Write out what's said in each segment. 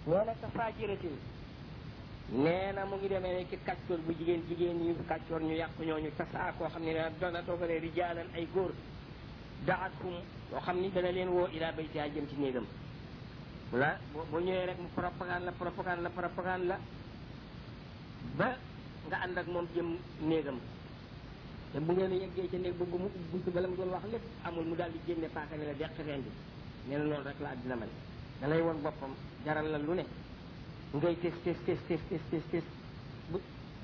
nee na ka faajiratin nee na mu ngi demee ne ki kàccoor bu jigéen jigéen ñu kàccoor ñu yàq ñooñu tasaa koo xam ne ne dana toogale rijaalan ay góor daatum yoo xam ni dana leen woo ilaa baytiha jëm ci néegam la boo ñëwee rek mu propagande la propagande la propagande la ba nga ànd ak moom jëm néegam te bu ngeen yeggee ca néeg ba mu ubbi buntu ba la mu doon wax lépp amul mu daal di génne paaka ne la deq reen bi nee na loolu rek la àddina mel da lay woon boppam jaral la lu ne ngay tes tes tes tes tes tes tes bu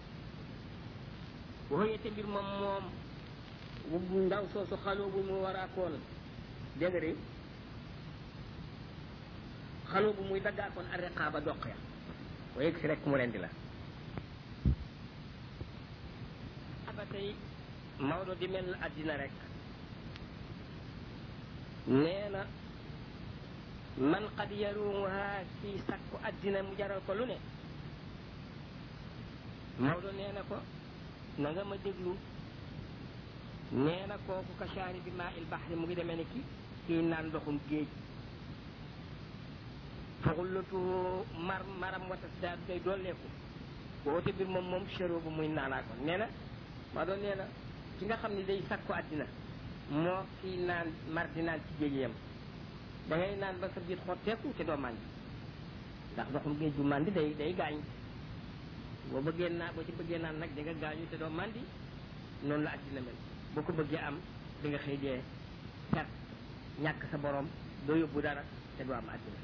waxoyete mbir moom moom bu ndaw soosu xaloo bu mu war a koon dégg nga de xaloo bu muy daggaakoon ariqaaba doq ya wa yegg si rek mu rendi la ba tey Maodo di mel àddina rek nee na man qad yaruumuha kii sakku àddina mu jaral ko lu ne Maodo nee na ko na nga ma déglu nee na kooku ka shaari bi maa il baxri mu ngi demee ni ki kii naan ndoxum géej faxullatu mar maram watas daal day dolleeku woote bir moom moom chero bu muy naanaa ko nee na Maodo nee na ki nga xam ne day sakku àddina moo kii naan mar di naan ci géej yam da ngay naan ba sa biir xotteeku te doo màndi ndax ndoxum géej bu màndi day day gaañ boo bëggee naan boo ci bëggee naan nag di nga gaañu te doo màndi noonu la àddina mel boo ko bëggee am di nga xëy dee perte ñàkk sa borom doo yóbbu dara te doo am àddina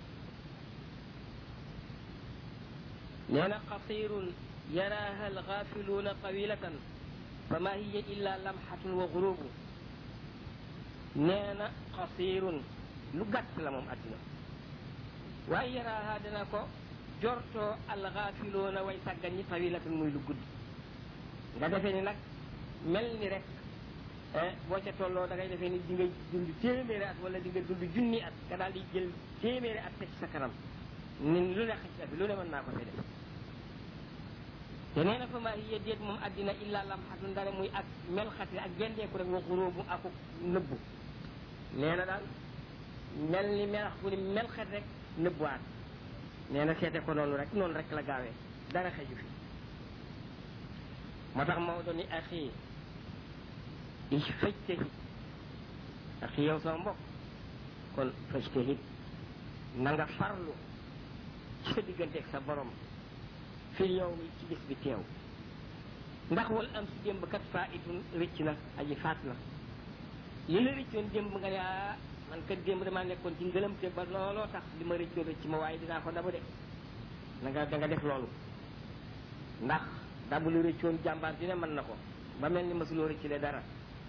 nee na qasirun yaraaha alxaafiluuna tawilatan fa ma hiya illa lamxatun wa gurubu nee na qasirun lu gàtt la moom àddina waaye yaraaha dana ko jortoo alxaafiloona way sàggan ñi tawilatan muy lu gudd nga defee ni nag mel ni rek boo ca tolloo da ngay defee ni di nga dund téeméeri at wala di nga dund junni at nga daal di jël téeméeri at teg ci sa kanam ni lu ne xëcc fi lu ne mën naa ko fi def te nee na fa maa hiya déet moom àddina illa lamxatun dara muy ak melxati ak gendeeku rek wa xuróobu aku nëbbu nee na daal mel ni melax bu ni melxet rek nëbbuwaat nee na seete ko noonu rek noonu rek la gaawee dara xeju fi moo tax Maodo ni axi is fajtahid axi yow sama mbokk kon fajtahid na nga farlu ci sa digganteeg sa borom fil yow mi ci bis bi teew ndax wal am si démb kat faa itun rëcc na aji faat na li la rëccoon démb nga ne ah man kat démb damaa nekkoon ci ngëlamte ba looloo tax li ma rëccoon rëcc ma waaye dinaa ko dabu de na nga da nga def loolu ndax dabu lu rëccoon jàmbaar dina mën na ko ba mel ni masuloo rëccile dara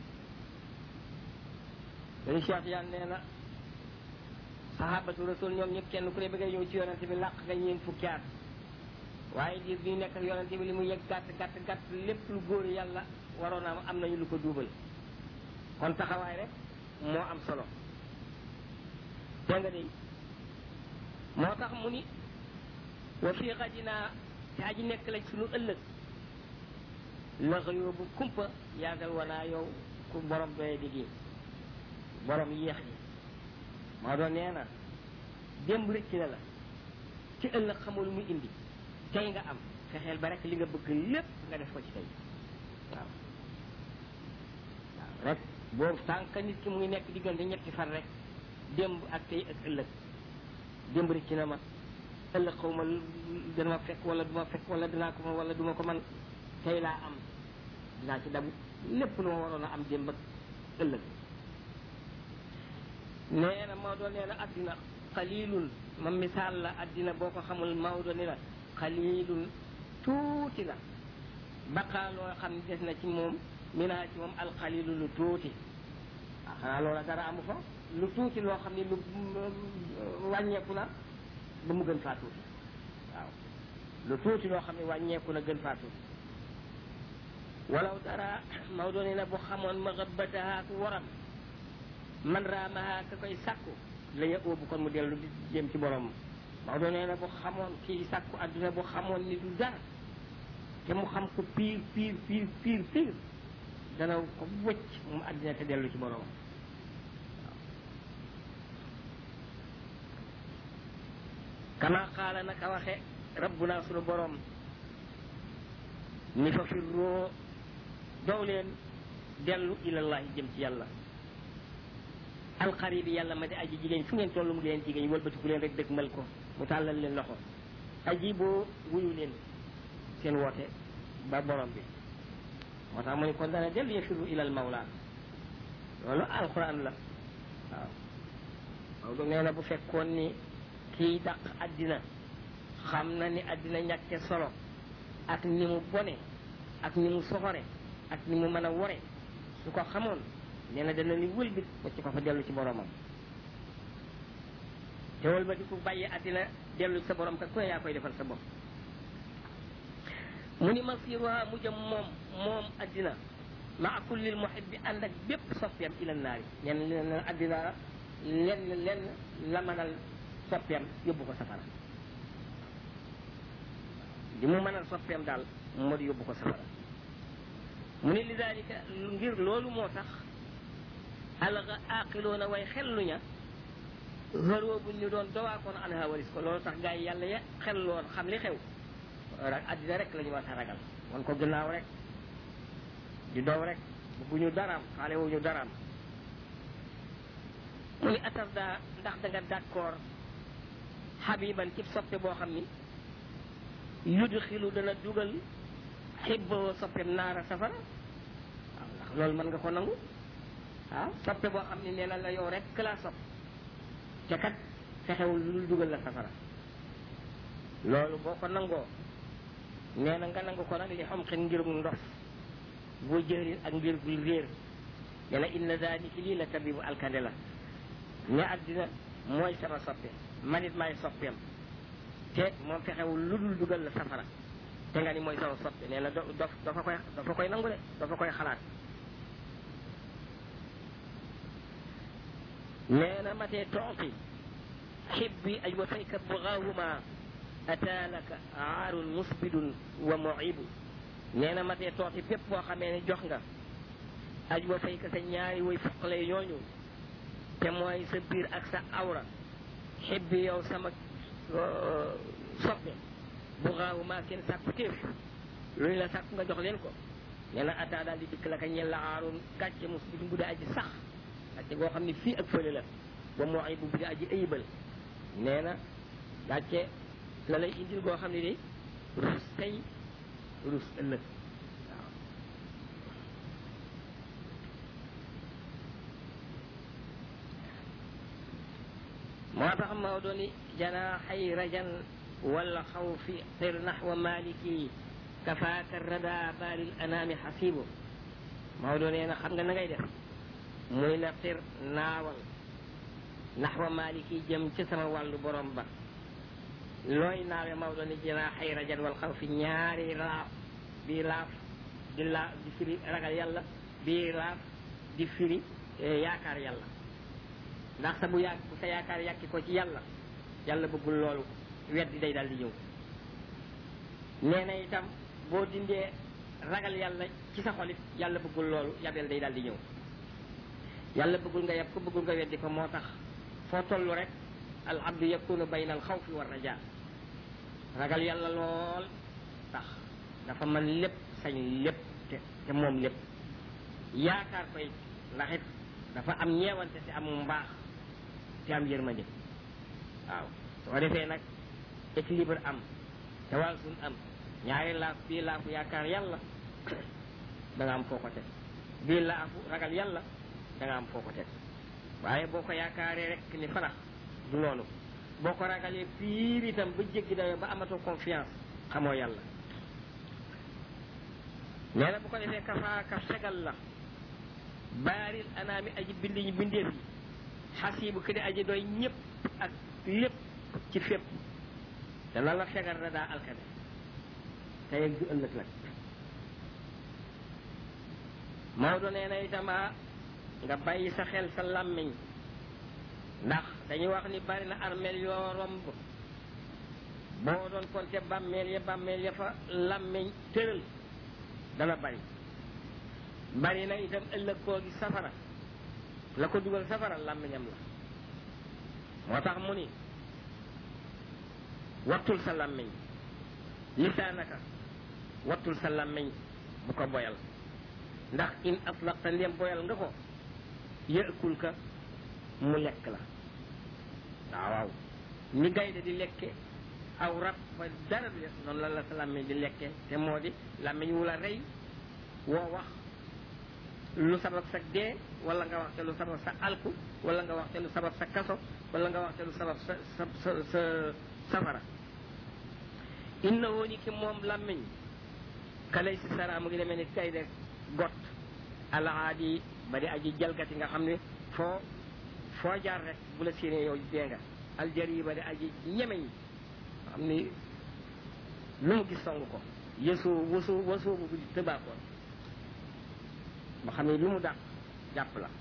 dañu Cheikh Yaan nee na sahabatu rasul ñoom ñëpp kenn ku ne ba ngay ñëw ci yonante bi làq nga ñeen fukki at waaye diir bi ñu nekk ak yonante bi li mu yegg gàtt gàtt gàtt lépp lu góor yàlla waroon am am nañu lu ko duubal kon taxawaay rek moo am solo dégg nga de moo tax mu ni wa fii xadinaa te aji nekk lañ suñu ëllëg la xëyoo bu kumpa yaagal wanaa yow ku borom doye di gi borom yéex yi moo doon nee na démb rëcc na la ci ëllëg xamul muy indi tey nga am fexeel ba rek li nga bëgg lépp nga def ko ci tey waaw waaw rek boobu tànk nit ki mu ngi nekk diggante ñetti fan rek démb ak tey ak ëllëg démb rëcc na ma ëllëg xaw ma dana ma fekk wala du ma fekk wala dinaa ko ma wala du ma ko man tey laa am dinaa ci dabu lépp lu ma waroon a am démb ak ëllëg nee na Maodo nee na addina xalilun ma misaal la addina boo ko xamul Maodo ni la xalilun tuuti la baqaa loo xam ne des na ci moom minaa ci moom alxalilu lu tuuti ah xanaa loola dara amu fa lu tuuti loo xam ne lu wàññeeku na ba mu gën faa tuuti waaw lu tuuti loo xam ne wàññeeku na gën faa tuuti walaw dara Maodo nee na bu xamoon ma xëbbataha ku waram man raamaha ka koy sàkku la ya óobu kon mu dellu di jëm ci borom Maodo nee na bu xamoon kii sàkku adduna bu xamoon ni du dara te mu xam ko piir piir piir piir piir dana ko wëcc mu addina te dellu ci borom kama xaala naka waxe rabbuna sunu borom ni fa firroo dow leen dellu ilallahi jëm ci yàlla alxaribi yàlla ma di aji jigéen fu ngeen tollu mu di leen jigéen wëlbatiku leen rek dëgg mal ko mu tàllal leen loxo aji boo wuyu leen seen woote ba borom bi moo tax mu ne kon dana dellu yafiru ilal mawla loolu alquran la waaw Maodo nee na bu fekkoon ni kii dàq àddina xam na ni àddina ñàkke solo ak ni mu bone ak ni mu soxore ak ni mu mën a wore su ko xamoon nee na dana li wëlbit wacc ko fa dellu ci boromam te wëlbati ku bàyyi àddina dellu ci sa borom kat ku ne yaa koy defal sa bopp mu ni masiruha mu jëm moom moom àddina maa kullil muhibbi ànd ak bépp soppeem ila naari nee na nee na àddina lenn lenn la mënal soppeem yóbbu ko safara li mu mënal soppeem daal moo di yóbbu ko safara mu ni lidalika ngir loolu moo tax alga aqiloona way xelluña xëroo bu ñu doon dowaakoon anha waris ko loolu tax gaa yi yàlla ya xelloon xam li xew rek àddina rek la ñu war a ragal wan ko gannaaw rek di dow rek bëgguñu daraam xaale wuñu daraam mu ni atar daa ndax da nga d'accord xabiban ci soppe boo xam ni yudu xilu dana dugal xibboo soppeem naara safara waaw ndax loolu mën nga ko nangu waaw soppe boo xam ni nee na la yow rek laa sopp te kat fexewul lu dul dugal la safara loolu boo ko nangoo nee na nga nangu ko nag li xam xen ngirum ndof boo jërin ak ngir gul réer ne na inna zalika lii la tabibu alkande la ne àddina mooy sama soppe manit maay soppeem te moom fexewul lu dul dugal la safara te nga ni mooy sama soppe nee na do dof dafa koy dafa koy nangu de dafa koy xalaat nee na matee tooti xibbi ay wa fayka bugaahuma ataalaka aarun musbidun wa muibu nee na matee tooti bépp boo xamee ne jox nga aj wa fayka sa ñaari way fuqale ñooñu te mooy sa biir ak sa awra xibbi yow sama soppe bugaahuma seen sàkku téef lu ñu la sàkku nga jox leen ko nee na ataa daal di dikk la ka ñel la aarun gàcce musbidun bu dee aji sax gàcce goo xam ne fii ak fële la ba moo ay bu bi aji ayibal nee na gàcce la lay indil goo xam ne de rus tey rus ëllëg waaw moo tax Maodo ni janaaxay rajan wala xawfi xir naxwa maliki kafaaka rada baalil anaami xasibu Maodo nee na xam nga na ngay def muy na xir naawal naxwa maliki jëm ci sama wàllu borom ba looy naawe Maodo ni jinaa xay rajan wal xaw fi ñaari laaf bii laaf di laaf di firi ragal yàlla bii laaf di firi yaakaar yàlla ndax sa bu yàgg bu sa yaakaar yàkki ko ci yàlla yàlla bëggul loolu weddi day daal di ñëw nee na itam boo dindee ragal yàlla ci sa xolit yàlla bëggul loolu yabel day daal di ñëw yàlla bëggul nga yab ko bëggul nga weddi ko moo tax foo toll rek al abdu yakunu bayna al xawfi wa raja ragal yàlla lool tax dafa mën lépp sañ lépp te te moom lépp yaakaar koy ndax it dafa am ñeewante te am mbaax te am yërmande waaw soo defee nag équilibre am tawaasun am ñaari laaf bii laafu yaakaar yàlla da nga am foo ko teg bii laafu ragal yàlla da nga am foo ko teg waaye boo ko yaakaaree rek ni fanax du noonu boo ko ragalee piir itam ba jéggi dayoo ba amatoo confiance xamoo yàlla nee na bu ko defee kafaaka fegal la baaril anaami aji bind ñi bindeef yi xasibu ki di aji doy ñëpp ak lépp ci fépp dana la fegal na daa alkane tey ak du ëllëg nag Maodo nee na itama nga bàyyi sa xel sa làmmiñ ndax dañuy wax ni bari na armeel yoo romb boo doon konte bàmmeel ya bàmmeel ya fa làmmiñ tëral dana bari bari na itam ëllëg koo gi safara la ko dugal safara làmmiñam la moo tax mu ni wattul sa làmmiñ lisaanaka wattul sa làmmiñ bu ko boyal ndax in atlaqta ndem boyal nga ko yëkkul ka mu lekk la waaw waaw ni gaynde di lekke aw rab fa dara du des noonu la la sa làmmiñ di lekke te moo di làmmiñ wu la rey woo wax lu sabab sa dee wala nga wax te lu sabab sa alku wala nga wax te lu sabab sa kaso wala nga wax te lu sabab sa sa sa sa safara inna woo ni ki moom làmmiñ kalay si sara mu ngi demee ni kay de got alaadi ba di aji jalgati nga xam ne foo foo jaar rek bu la séenee yow dee nga aljari ba di aji ñemeñ xam ni lu mu gis song ko yësu wasu wasoo bu di tëbaakoon ba xam ne lu mu dàq jàpp la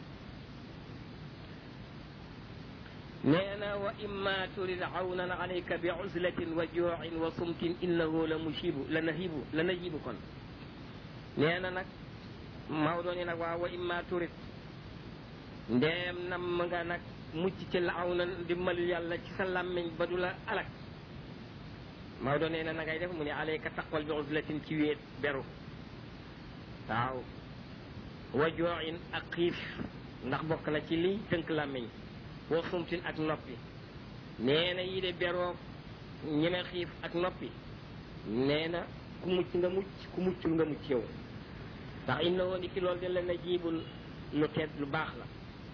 nee na wa imma turid awnan alayka bi uzlatin wa juuin wa sumtin innahu la musibu la nahibu la najibu kon nee na nag Maodo ni nag waaw wa imma turid ndeem nam nga nag mucc ci la aw na dimbalu yàlla ci sa làmmiñ ba du la alak Maodo nee na na ngay def mu ne alayka taqwal bi uzlatin ci wéet beru waaw wa juuin ak xiif ndax bokk na ci liy tënk làmmiñ wa sumtin ak noppi nee na yi de beroo ñeme xiif ak noppi nee na ku mucc nga mucc ku muccul nga mucc yow ndax inna woon ki loolu de la na jiibul lu tedd lu baax la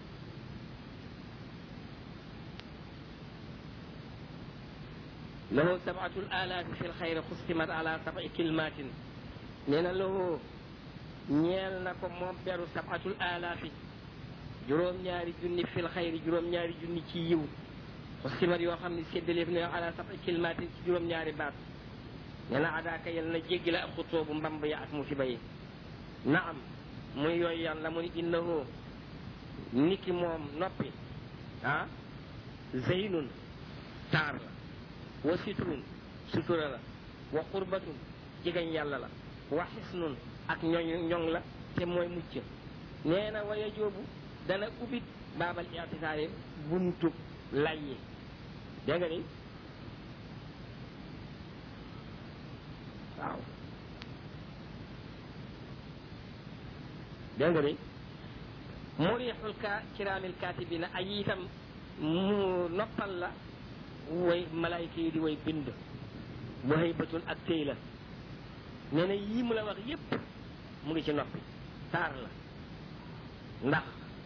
lahu sabatul alaafi fi lxayri xustimat ala sabai kilmatin nee na lahu ñeel na ko moom beru sabatul alaafi juróom-ñaari junni fil xayri juróom-ñaari junni ci yiw xustimat yoo xam ne séddaleef ne ala sabai kilmatin ci juróom-ñaari baat nee na adaaka yal na jéggi la ak xutoo bu mbamb ya ak musiba yi naam muy yooyu yàlla mu ni innahu niki moom noppi ah zeynun taar la wa sitrun sutura la wa qurbatun jegañ yàlla la wa xisnun ak ñoñ ñoŋ la te mooy mucc nee na waya joobu dana ubit baabal itisaari buntu lay yi dégg nga ni waaw dégg nga ni murixul ka kiraamil kaatibina ay itam mu noppal la way malaayka yi di way bind wa haybatun ak téy la nee na yii mu la wax yépp mu ngi ci noppi taar la ndax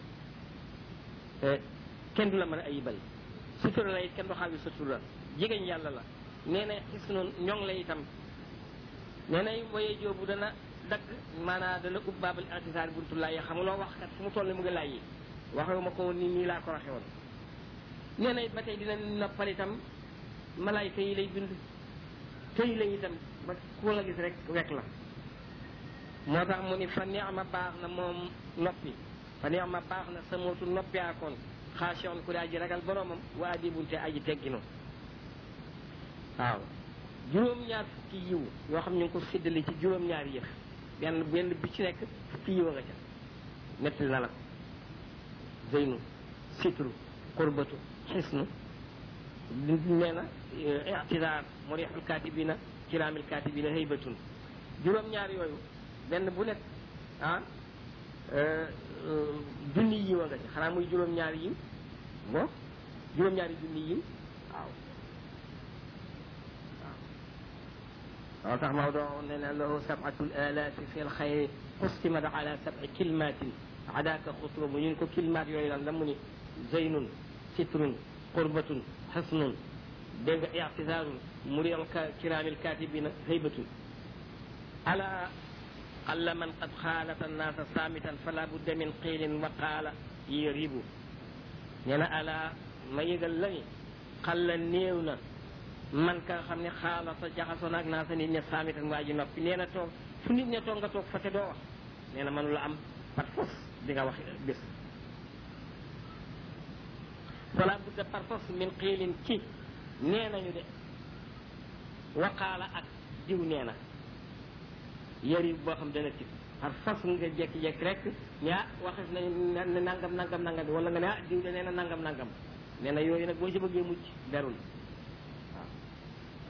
kenn du la mën a ayibal sutura la it kenn du xaawi sutura jigéen yàlla la nee na gis noonu ñoŋ la itam nee na waye joobu dana dagg maanaam dana ub baabal itisaar buntu laay xamuloo wax kat fu mu toll mu ngi laay yi waxewu ma ko woon nii nii laa ko waxe woon nee na it ba tey dina noppal itam malaayka yi lay bind tëy la itam ba ku la gis rek wekk la moo tax mu ni fa neexma baax na moom noppi fa neexma baax na sa mootu noppi akoon xaasion ku daa ji ragal boromam waa di bunte aji tegginu waaw juróom-ñaar fukki yiw yoo xam ñu ngi ko séddale ci juróom-ñaari yëf benn benn bi ci nekk fukki yiw a nga ca nettali na la ko zeynu sitru qurbatu xisnu nee na ictidaar murixul katibina kiraamil katibina haybatun juróom-ñaar yooyu benn bu nekk ah junni yiw a nga ca xanaa muy juróom-ñaari yiw bon juróom-ñaari junni yiw waaw waaw tax Maodo nee na lahu sabatul alaafi fi lxayri xustimat ala sabi kilmatin adaaka xutuba bu ñun ko kilmaat yooyu lan la mu ni zeynun sitrun qurbatun xasnun dégg nga ictisaarun murial kiraamil katibina haybatun ala qalla man qad xaalata annaasa saamitan fala budda min qiilin wa qaala yaribu nee na ala ma yëgal la ni xalla néew na man ka nga xam ne xaalata jaxasoo naag naa sa nit ña saamitan waa ji noppi nee na toog fu nit ña toog nga toog fa te doo wax nee na mënu la am par force di nga wax bés fala budda par force min xiilin ci nee nañu de waqaala ak diw nee na yëri boo xam dana tig par force nga jekki-jekki rek ne ah waxes nañu ne nangam nangam nangam wala nga ne ah diw de nee na nangam nangam nee na yooyu nag boo ci bëggee mucc berul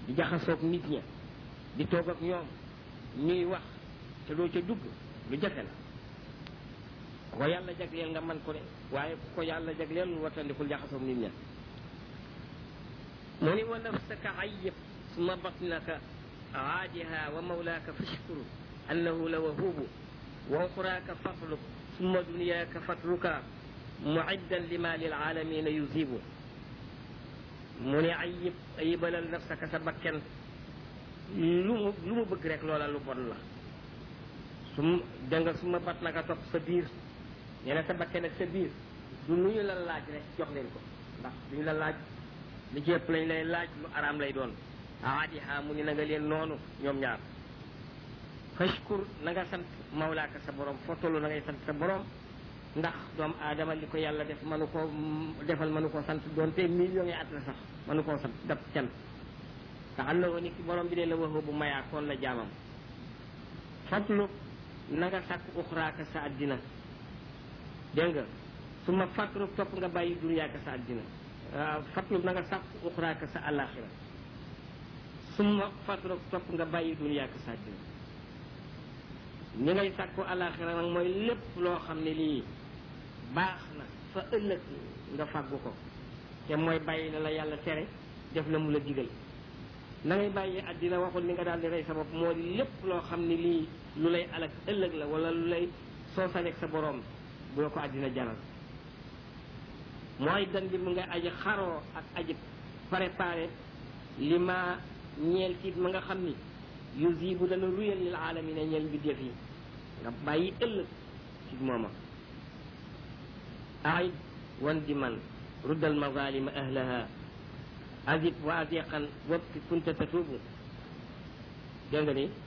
di jaxasoog nit ña di toog ak ñoom ñuy wax te doo ca dugg lu jafe la ko yàlla jagleel nga man ko de waaye ku ko yàlla jagleel lu watandikul jaxasoog nit ña mu ni wa nafsaka ayyib suma batnaka aadiha wa mawlaaka fashkuru annahu la wahubu wa uxraaka fatluk summa dunyaaka fatruka muiddan lima lilalamina yusibu mu ne ayib ayibalal nafsaka sa bakken lu mu lu mu bëgg rek loola lu bon la sum da nga suma bat naka topp sa biir nee na sa bakken ak sa biir du lu ñu la laaj rek jox leen ko ndax duñu la laaj li ci ëpp lañ lay laaj lu araam lay doon aadiha mu ni na nga leen noonu ñoom ñaar fashkur na nga sant mawlaaka sa borom foo toll na ngay sant sa borom ndax doomu aadama li ko yàlla def mënu koo defal mënu koo sant doonte millions yi at la sax mënu koo sant dab can te xam na ko ni ki borom bi dee la waxoo bu mayaa koon la jaamam fatlu na nga sàkk uxraaka sa àddina dégg nga su ma fatlu topp nga bàyyi dunyaaka sa àddina waaw fatlu na nga sàkk uxraaka sa àllaaxira su ma fatlu topp nga bàyyi dunyaaka sa àddina ni ngay sàkku àllaaxira nag mooy lépp loo xam ne lii baax na fa ëllëg nga fàggu ko te mooy bàyyi la la yàlla tere def la mu la digal na ngay bàyyi àddina waxul ni nga daal di rey sa bopp moo di lépp loo xam ne lii lu lay alak ëllëg la wala lu lay soosaleeg sa borom bu la ko àddina jaral mooy dan bi mu nga aji xaroo ak aji préparé li ma ñeel tiit ma nga xam ni yusibu dana ruyal lil aalamina ñeel mbindeef yi nga bàyyi ëllëg ci mooma aid wan di man ruddal mazalima ahlaha azib wa aziqan wabki kunta tatubu dégg nga ni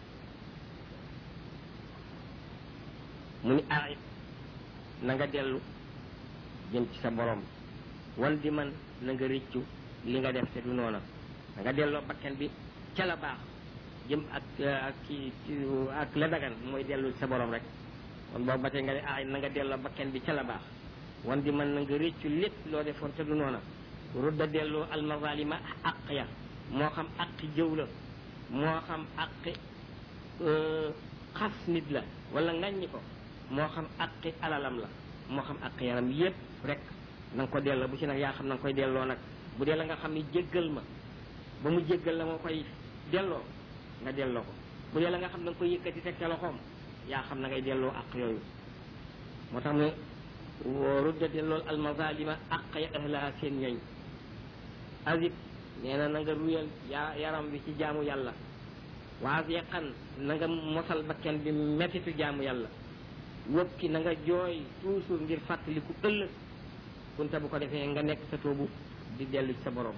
mu ni aid na nga dellu jëm ci sa borom wan di man na nga rëccu li nga def te du noona na nga delloo bakken bi ca la baax jëm ak ak ki ak la dagan mooy dellu sa borom rek kon boobu ba tey nga ne aay na nga delloo bakken bi ca la baax wan di mën na nga réccu lépp loo defoon te du noona rudda delloo almazalima aq ya moo xam aqi jëw la moo xam aqi xas nit la wala ngaññi ko moo xam aqi alalam la moo xam aqi yaram yépp rek na nga ko delloo bu ci nag yaa xam na nga koy delloo nag bu dee la nga xam ni jéggal ma ba mu jéggal la moo koy delloo nga delloo ko bu dee la nga xam da nga koy yëkkati teg ca loxoom yaa xam na ngay delloo àq yooyu moo tax mu rudda delloo almazalima àq ya ahlaha seen ñooñ azib nee na na nga ruyal yaa yaram bi ci jaamu yàlla waas yaqan na nga mosal bakken bi mettitu jaamu yàlla wëpp ki na nga jooy toujours ngir fàttaliku ëllëg kunta bu ko defee nga nekk sa toobu di dellu ci sa borom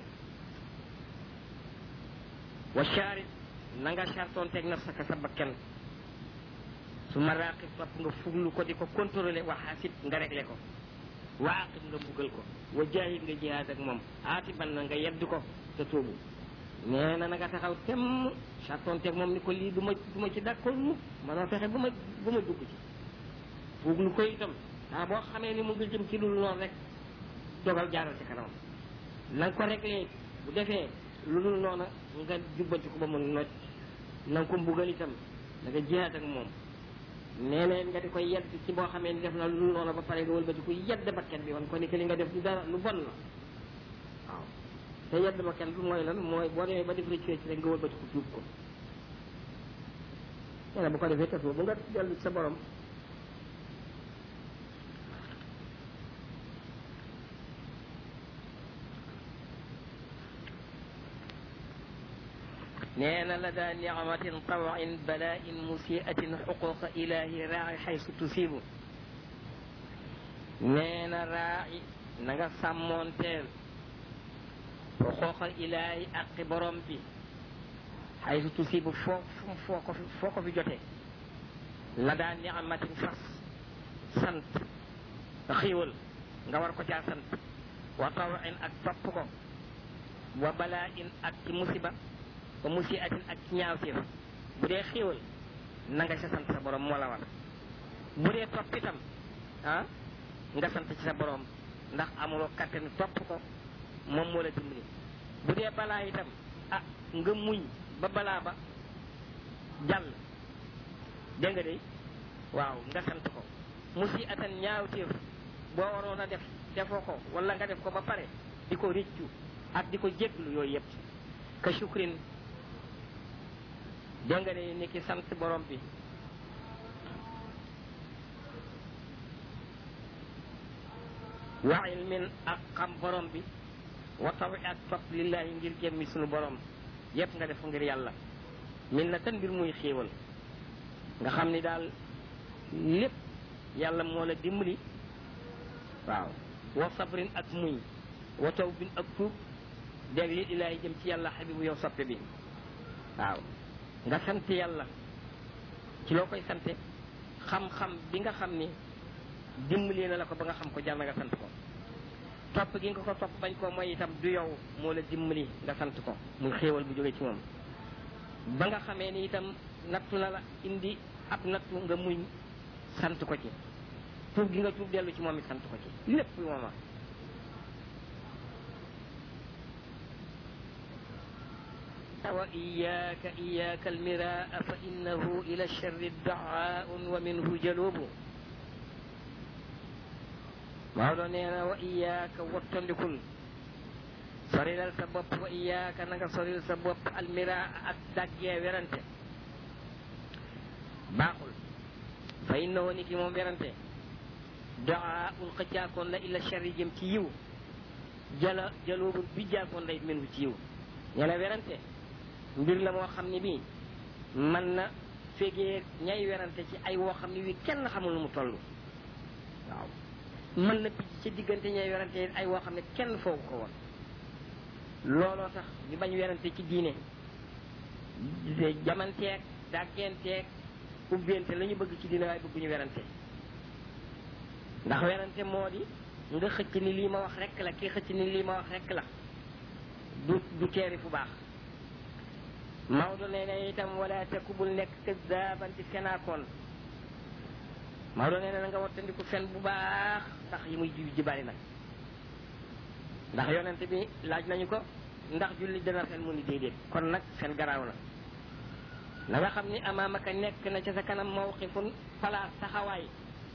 wa sharit na nga sartoon teg nafsaka sa bakken su ma raaqib topp nga fuglu ko di ko contrôlé wa xaasib nga réglé ko wa aqib nga buggal ko wa jaahid nga jihaad ak moom aatiban na nga yedd ko sa tóobu nee na na nga taxaw temm sartoon teg moom ni ko lii du ma du ma ci d'accord mu manoo fexe ba ma ba ma dugg ci fuglu ko itam ah boo xamee ni mu ngi jëm ci lu noonu rek dogal jaaral ci kanam na nga ko réglé bu defee lu dul noona nga jubbanti ko ba mu nocc na nga ko mbugal itam da nga jihaat ak moom nee na nga di koy yedd ci boo xamee ni def na lu dul noona ba pare nga wëlbati ko yedd bakket bi wan ko ni que li nga def du dara lu bon la waaw te yedd bakket bi mooy lan mooy boo demee ba def rëcc rëcc rek nga wëlbati ko tuub ko nee na bu ko defee tas bu nga dellu sa borom nee na la daa nicmatin tawin bala'in musiatin xuquqa ilahi raaci xaysu tusibu nee na raaci na nga sàmmoonteel xuquqa ilahi aqi borom bi xaysu tusibu foo foo ko fi foo ko fi jotee la daa nicmatin fas sant xiiwal nga war ko caa sant wa tawin ak topp ko wa bala'in ak ci musiba ba musi atin ak ci ñaawteef bu dee xéewal na nga ca sant sa borom moo la war bu dee topp itam ah nga sant ci sa borom ndax amuloo kàttan topp ko moom moo la dimbali bu dee balaa itam ah nga muñ ba balaa ba jàll dégg nga de waaw nga sant ko musi atan ñaawteef boo waroon a def defoo ko wala nga def ko ba pare di ko rëccu ak di ko jéglu yooyu yëpp ka shukrin dégg nga de ni ki sant borom bi wa ilmin ak xam borom bi wa tawi ak topp lillahi ngir jëmmi sunu borom yépp nga def ngir yàlla min na tan mbir muy xéewal nga xam ni daal lépp yàlla moo la dimbali waaw wa sabrin ak muñ wa tawbin ak tuub dégg li ilaahi jëm ci yàlla xabibu yow soppe bi waaw nga sant yàlla ci loo koy sante xam-xam bi nga xam ni dimbali na la ko ba nga xam ko jar na nga sant ko topp gi nga ko topp bañ koo mooy itam du yow moo la dimbali nga sant ko muy xéewal bu jóge ci moom ba nga xamee ni itam nattu na la indi ab nattu nga muñ sant ko ci tuub gi nga tuub dellu ci moom it sant ko ci lépp mooma wa iyaaka iyaaka almiraa fa innahu ila sharri daaun wa minhu jalubu Maodo nee na wa iyaaka wattandikul sorilal sa bopp wa iyaaka na nga soril sa bopp almira ak daggee werante baaxul fa innahu ni ki moom werante daa ul xëccaakoon la illa sharri jëm ci yiw jala jaloobu bi jaakoon la it menu ci yiw nee na werante mbir la moo xam ne bii mën na fegee ñay werante ci ay woo xam ne wi kenn xamul nu mu toll waaw mën na picc ci diggante ñay werante ay woo xam ne kenn foogu ko woon looloo tax ñu bañ werante ci diine jamanteeg dàggenteeg ubbente la ñu bëgg ci diine waaye bëgguñu werante ndax werante moo di nga xëcc ni lii ma wax rek la kii xëcc ni lii ma wax rek la du du teeri fu baax Maodo nee na itam wala te ku bul nekk këzaaban di fenaakoon Maodo nee na nga wattandiku fen bu baax ndax yi muy ji ji bari nag ndax yonent bi laaj nañu ko ndax julli dana fen mu ni déedéet kon nag fen garaaw na na nga xam ni amaamaka nekk na ca sa kanam mawqifun place taxawaay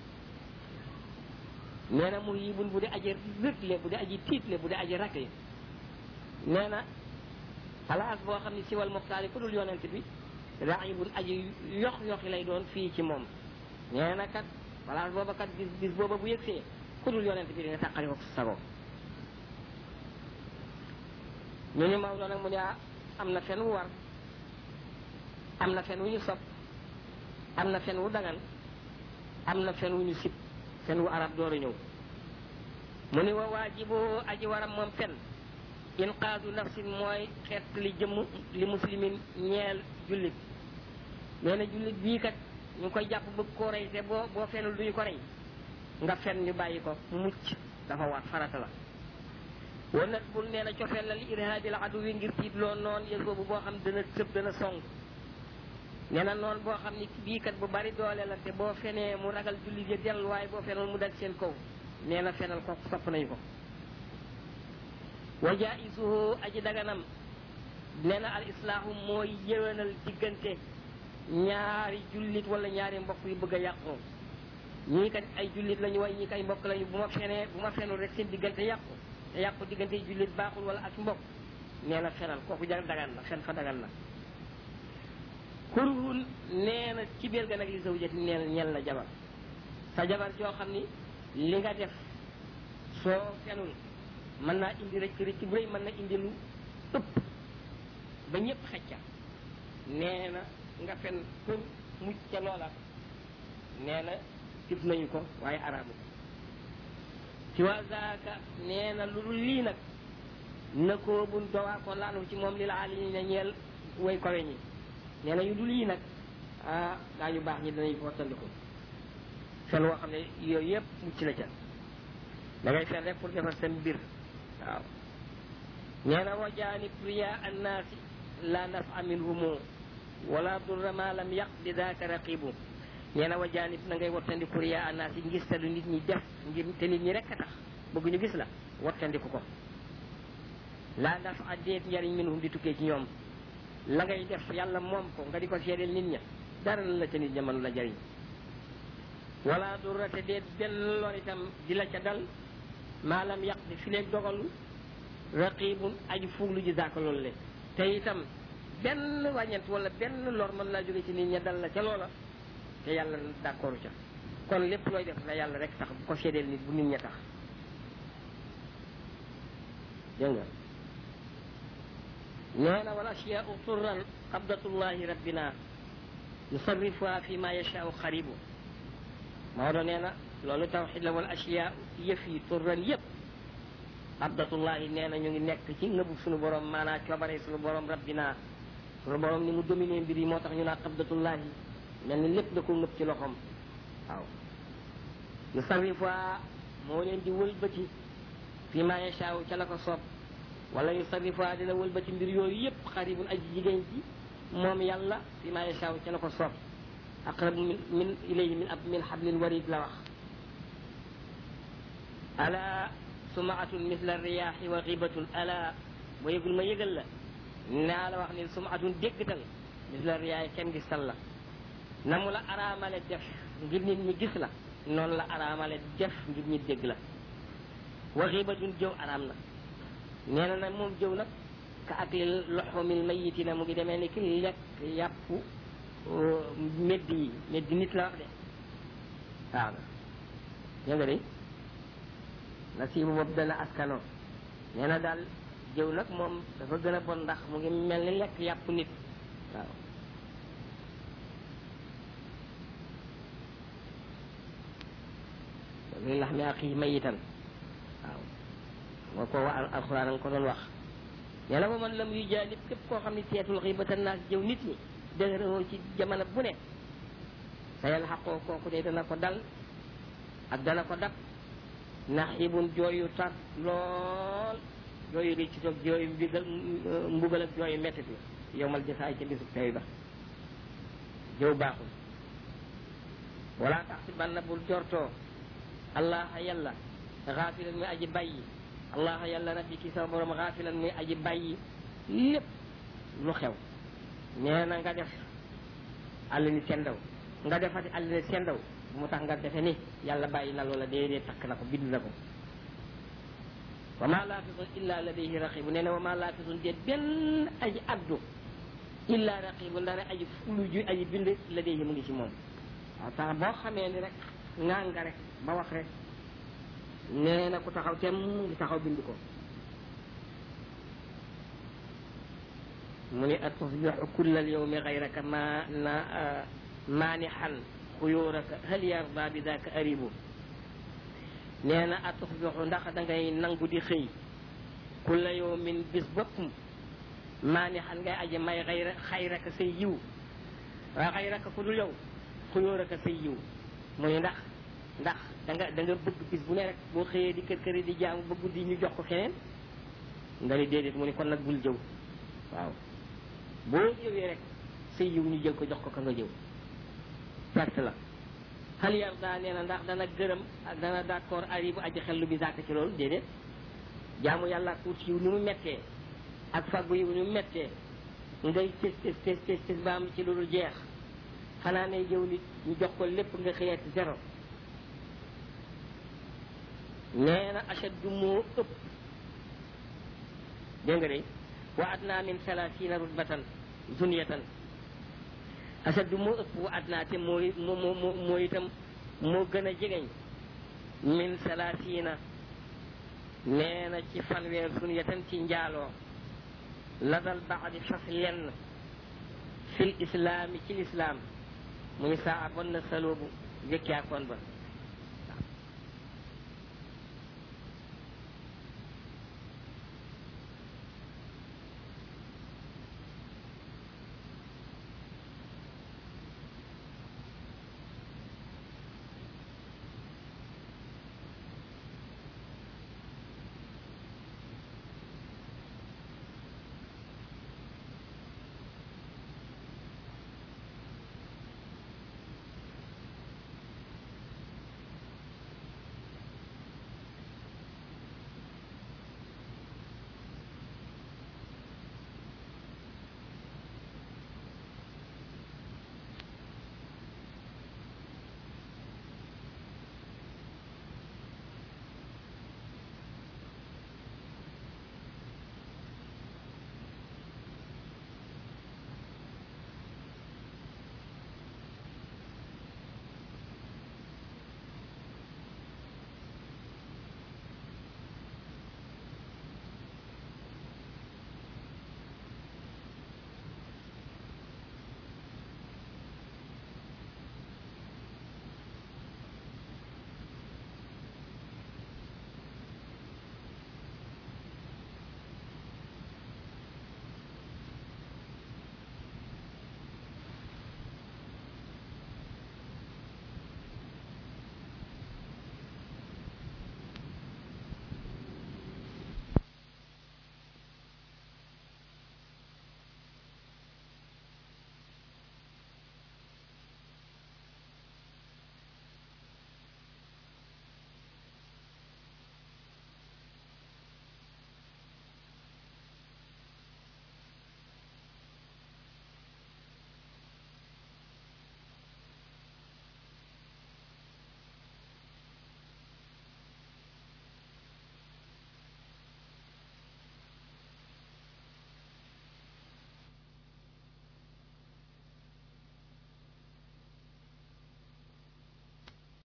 nee na mu yibun bu di aji rëgle bu di aji tiitle bu di aji rakle nee na place boo xam ne siwal muxtaari ku dul yonent bi raibun aji yox yoxi lay doon fii ci moom nee na kat place booba kat bis bis booba bu yëgsee ku dul yonent bi dina tàqali ko sago ñu ni Maodo nag mu ne am na fen wu war am na fen wu ñu sopp am na fen wu dagan am na fen wu ñu sib fen wu arab door a ñëw mu ni wa waajibu aji waram moom fen inqaadu nafsin mooy xeet li jëmm li muslimin ñeel jullit nee na jullit bii kat ñu ngi koy jàpp bëgg koo rey te boo boo fenul duñu ko rey nga fen ñu bàyyi ko mu mucc dafa waat farata la wan nag bul nee na cofeel la li irhaabil adu wi ngir tiit loo noon yëg boobu boo xam dana tëb dana song nee na noonu boo xam ni bii kat bu bari doole la te boo fenee mu ragal jullit yi dellu waaye boo fenul mu dal seen kaw nee na fenal ko sopp nañu ko wa jaisuhu aji daganam nee na al islaahu mooy yéwénal diggante ñaari jullit wala ñaari mbokk yu bëgg a yàqu ñii kat ay jullit lañu way ñii kay mbokk lañu bu ma fenee bu ma fenul rek seen diggante yàqu te yàqu diggante jullit baaxul wala ak mbokk nee na fenal kooku jar dagan na fen fa dagan na kurhun nee na ci biir ga nag li zawjati nee na ñel na jabar sa jabar joo xam ni li nga def soo fenul mën naa indi rëcc rëcc bu rëy mën na indi lu ëpp ba ñëpp xecca nee na nga fen pour mucc ca loola nee na tif nañu ko waaye araamu ci waa zaaka nee na lu dul lii nag na koo bun dowaa ko laanu ci moom li la ali ñi ne ñeel way kowe ñi nee na yu dul yii nag ah daa ñu baax ñi danañ ko wattandiku fen woo xam ne yooyu yëpp mucc la ca da ngay fen rek pour defar seen mbir waaw nee na wa jaanib riya annaasi la nafa minhumu wala durra ma lam yaq bi daaka raqibu nee na wa jaanib na ngay wattandiku riya annaasi ngis te lu nit ñi def ngir te nit ñi rek a tax bëgg ñu gis la wattandiku ko laa daf addeet njariñ minhum di tukkee ci ñoom la ngay def yàlla moom ko nga di ko seedeel nit ña dara la ca nit ña mënu la jariñ wala durate deet benn lor itam di la ca dal maalam yàq di fi leeg dogalu raqibun aji fuuglu ji zaaka loolu le te itam benn wàññent wala benn lor mën laa jóge ci nit ña dal la ca loola te yàlla d'accord ca kon lépp looy def la yàlla rek tax bu ko seedeel nit bu nit ña tax dégg nga nee na wal asyaau turran qabdatullahi rabbina yusarrifuha fi ma yashaau xaribu Maodo nee na loolu tawxid la wal asyaau yëf yi turran yëpp qabdatullahi nee na ñu ngi nekk ci ngëbu suñu borom maanaa coobare suñu borom rabbina suñu borom ni mu dominé mbir yi moo tax ñu naa qabdatullahi mel ni lépp da ko ngëb ci loxoom waaw yusarrifuha moo leen di wëlbati fi ma yashaaw ca la ko soob wala yusarrifuha dina wëlbati mbir yooyu yëpp xaribun aji jigéen ji moom yàlla fi ma yashaaw ca la ko soob aqrabu min min ilayhi min ab min hablil warid la wax ala sumaatun misla riyaaxi wa xibatun ala boo yëgul ma yëgal la naa la wax ni sumaatun déggtal misla riyaaxi kenn gis tal la na mu la araamale def ngir nit ñi gis la noonu la araamale def ngir ñi dégg la wa xibatun jëw araam na nee na nag moom jëw nag ka ak li loxomil mayiti na mu ngi demee ni ki lekk yàpp medd yi medd nit la wax de waaw dégg nga de nasiibu boobu dana askano nee na daal jëw nag moom dafa gën a bon ndax mu ngi mel ni lekk yàpp nit waaw luy lax mi ak yi mayitan waaw moo ko wa alxuraan nga ko doon wax nee na ba man lam yu jaalib képp koo xam ne seetul xibatan naas jëw nit ñi dëgëroo ci jamono bu ne sa yàlla xaqoo kooku de dana ko dal ak dana ko dab ndax ibun jooyu tar lool jooyu ri ci toog jooyu mbigal mbugal ak jooyu mettit la yow mal jasaay ca bisub tey ba jëw baaxul wala tax si banna bul jortoo allah yàlla xaafilan muy aji bàyyi allah yàlla rabbi ki sama borom xaafilan muy aji bàyyi lépp lu xew nee na nga def àll ni sendaw nga defati àll ni sendaw bu mu tax nga defe ni yàlla bàyyi na loola déedéet takk na ko bind na ko wa ma laafisun illa ladayhi raqibu nee na wa ma laafisun déet benn aji addu illa raqibu ndara aji fulu ju aji bind ladayhi mu ngi ci moom waaw tax boo xamee ni rek ngaa nga rek ba wax rek nee na ku taxaw tem mu ngi taxaw bind ko mu ni atusbixu kulla alyawmi gayraka ma na maanixan xuyóoraka hal yarda bi daka aribu nee na atusbixu ndax da ngay nangu di xëy kulla yawmin bis boppam maanixan ngay aji may xayra xayraka say yiw waa xayraka ku dul yow xuyóoraka say yiw mu ni ndax ndax da nga da nga bëgg bis bu ne rek boo xëyee di kër këri di jaamu ba guddi ñu jox ko keneen nga ni déedéet mu ni kon nag bul jëw waaw boo jëwee rek sa yiw ñu jël ko jox ko ka nga jëw perte la xal yar daa nee na ndax dana gërëm ak dana d'accord ari bu aji xel lu bi zàkk ci loolu déedéet jaamu yàlla ak wut yiw ni mu mettee ak faggu yiw ni mu mettee ngay tes tes tes tes tes ba am ci loolu jeex xanaa ne jëw nit ñu jox ko lépp nga xëyaat zéro nee na achaddu moo ëpp dégg nga de wa adna min salaasina rutbatan zunyatan achaddu moo ëpp wa adna te mooy moo moo moo itam moo gën a jegeñ min salaasina nee na ci fanweer zunyatan ci njaaloo ladal baadi fas lenn fil islaami ci lislaam muy saa bon na saloobu jëkkaakoon ba